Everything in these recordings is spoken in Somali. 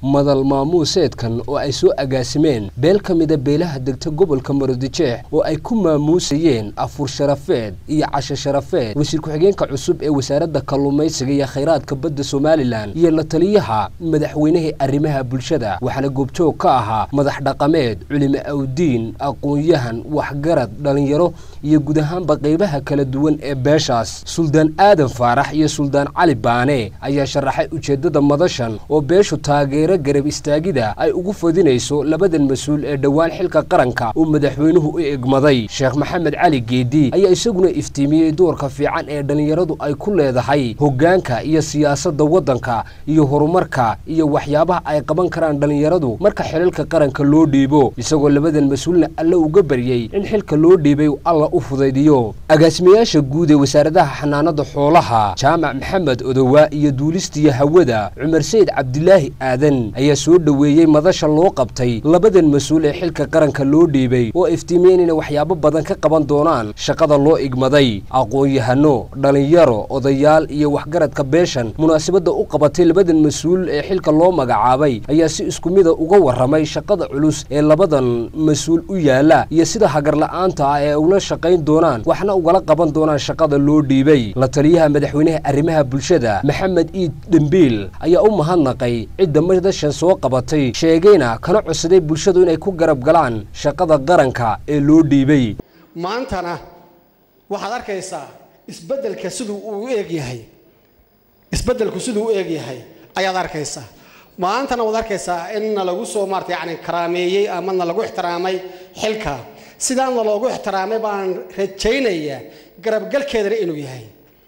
madal maamuuseedkan oo ay soo agaasimeen beel ka mida beelaha degta gobolka maroodijeex oo ay ku maamuusayeen afur sharafeed iyo casho sharafeed wasiir ku-xigeenka cusub ee wasaaradda kalluumaysiga iyo khayraadka badda somalilan iyo la taliyaha madaxweynihii arrimaha bulshada waxaana goobjoog ka ahaa madax dhaqameed culimo awdiin aqoon-yahan waxgarad dhallinyaro iyo guud ahaanba qaybaha kala duwan ee beeshaas suldaan aadan faarax iyo suldaan cali baane ayaa sharaxay ujeeddada madashan oo beeshu taageero garab istaagida ay ugu fadinayso labadan mas-uul ee dhowaan xilka qaranka uu madaxweynuhu u egmaday sheekh maxamed cali geedi ayaa isaguna iftiimiyey doorka fiican ee dhallinyaradu ay ku leedahay hoggaanka iyo siyaasadda waddanka iyo horumarka iyo waxyaabaha ay qaban karaan dhallinyaradu marka xilalka qaranka loo dhiibo isagoo labadan mas-uulna alle uga baryey in xilka loo dhiibay alla u fudaydiyo agaasimayaasha guud ee wasaaradaha xanaanada xoolaha jaamac maxamed odowaa iyo duulistiya hawada cumar sayid cabdilaahi aadan ayaa soo dhoweeyey madasha loo qabtay labadan mas-uul ee xilka qaranka loo dhiibay oo iftiimiyeen inay waxyaabo badan ka qaban doonaan shaqada loo igmaday aqoon-yahano dhallinyaro odayaal iyo waxgaradka beeshan munaasabadda u qabatay labadan mas-uul ee xilka loo magacaabay ayaa si isku mida uga warramay shaqada culus ee labadan mas-uul u yaala iyo sida hagarla'aanta ah ee ula shaqayn doonaan waxna ugala qaban doonaan shaqada loo dhiibay la taliyaha madaxweynaha arrimaha bulshada maxamed iid dhembiil ayaa u mahadnaqay cidda madashan soo qabatay sheegayna kana codsaday bulshadu inay ku garab galaan shaqada qaranka ee loo dhiibay maantana waxaad arkaysaa isbeddelka siduu uu eeg yahay isbeddelku siduu u eeg yahay ayaad arkaysaa maantana waad arkaysaa inna lagu soo maarata yacni karaameeyey ama na lagu ixtiraamay xilka sidaana loogu ixtiraamay baan rajaynayaa garabgalkeedana inuu yahay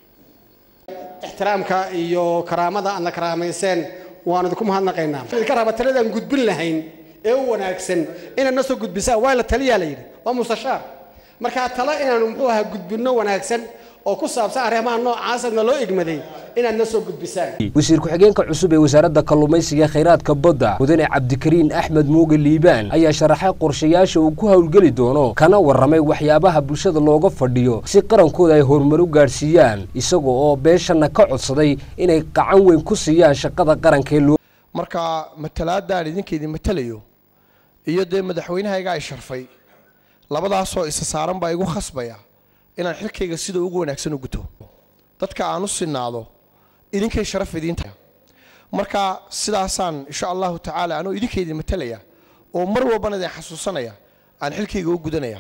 ixtiraamka iyo karaamada aadna karaamayseen waan idinku mahadnaqaynaa idinka raba taladaan gudbin lahayn ee u wanaagsan inaad na soo gudbisaan waa la taliyaa la yidhi waa mustashaar markaa talo inaanu muxuu ahaa gudbinno wanaagsan oo ku saabsan arrimaha noocaasna loo igmaday inaad na soo gudbisaan wasiir ku-xigeenka cusub ee wasaaradda kalluumaysiga khayraadka badda mudane cabdikariin axmed muuge liibaan ayaa sharaxay qorshayaasha uu ku howlgeli doono kana warramay waxyaabaha bulshada looga fadhiyo si qarankooda ay horumar u gaadhsiiyaan isaga oo beeshanna ka codsaday inay qacan weyn ku siiyaan shaqada qarankee loo marka matalaadaan idinkaydin matalayo iyo dee madaxweynahayga ay sharfay labadaasoo isa saaran baa igu khasbaya inaan xilkayga sida ugu wanaagsan u guto dadka aan u sinaado idinkay sharaf idiin tahay marka sidaasaan insha allahu tacaala anoo idinkaydin matalaya oo mar walbana idin xasuusanaya aan xilkayga u gudanaya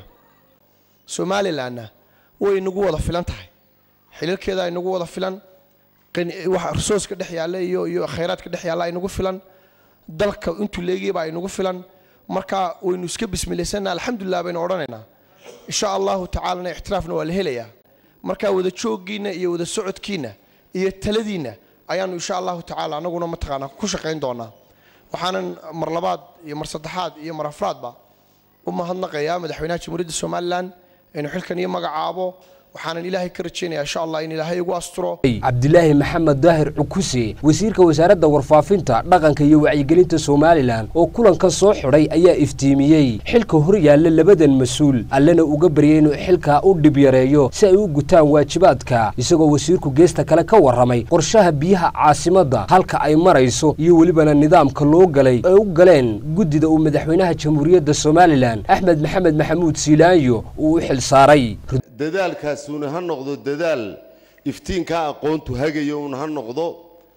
somalilanna way inagu wada filan tahay xilalkeeda inagu wada filan waxa risooska dhex yaalla iyo iyo khayraadka dhex yaalla inagu filan dalka intuu leegiyay baa inagu filan marka waynu iska bismilaysana alxamdulilah baynu odhanaynaa insha allahu tacaalana ixtiraafna waa la helayaa marka wada jooggiinna iyo wada socodkiinna iyo taladiinna ayaanu insha allahu tacaala anaguna mataqaanaa ku shaqayn doonaa waxaanan mar labaad iyo mar saddexaad iyo mar afraadba u mahadnaqayaa madaxweynaha jamhuuriyadda somalilan inuu xilkan iyo magacaabo waxaanan ilaahay ka rajaynayaa insha allah in ilaahay igu asturo cabdilaahi maxamed daahir cukuse wasiirka wasaaradda warfaafinta dhaqanka iyo wacyigelinta somalilan oo kulankan soo xidhay ayaa iftiimiyey xilka hor yaalla labadan mas-uul allena uga baryay inuu xilkaa u dhib yareeyo si ay u gutaan waajibaadka isagoo wasiirku geesta kale ka warramay qorshaha biyaha caasimadda halka ay marayso iyo welibana nidaamka loo galay ay u galeen guddida uu madaxweynaha jamhuuriyadda somalilan axmed maxamed maxamuud siilaanyo uu u xil saaray dadaalkaasuuna ha noqdo dadaal iftiinkaa aqoontu hagayo uun ha noqdo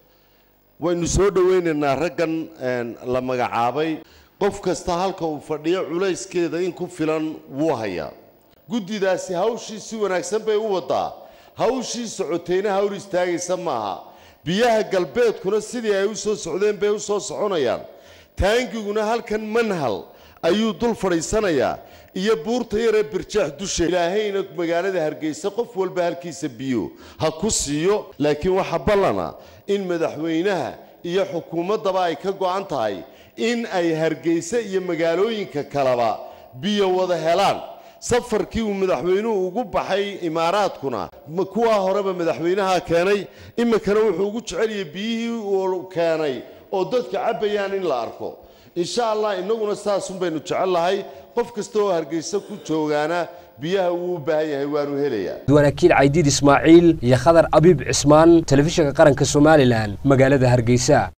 waynu soo dhowaynaynaa raggan la magacaabay qof kasta halka uu fadhiyo culayskeeda in ku filan wuu hayaa guddidaasi hawshii si wanaagsan bay u wadaa hawshii socotayna hawl istaagaysa maaha biyaha galbeedkuna sidii ay u soo socdeen bay u soo soconayaan taangiguna halkan manhal ayuu dul fadhiisanayaa iyo buurta yaree birjaax dusha ilaahayna magaalada hargeysa qof walba halkiisa biyo ha ku siiyo laakiin waxaa ballana in madaxweynaha iyo xukuumaddaba ay ka go'an tahay in ay hargeysa iyo magaalooyinka kaleba biyo wada helaan safarkii uu madaxweynuhu ugu baxay imaaraadkuna kuwaa horeba madaxweynaha keenay iminkana wuxuu ugu jeceliyay biyihii uu keenay oo dadka cabbayaan in la arko insha allah innaguna saasun baynu jecel lahay qof kasta oo hargeysa ku joogaana biyaha wuu u baahan yahay waanu helayaa duwanaakiil caydiid ismaaciil iyo khadar abiib cismaan telefishinka qaranka somalilan magaalada hargeysa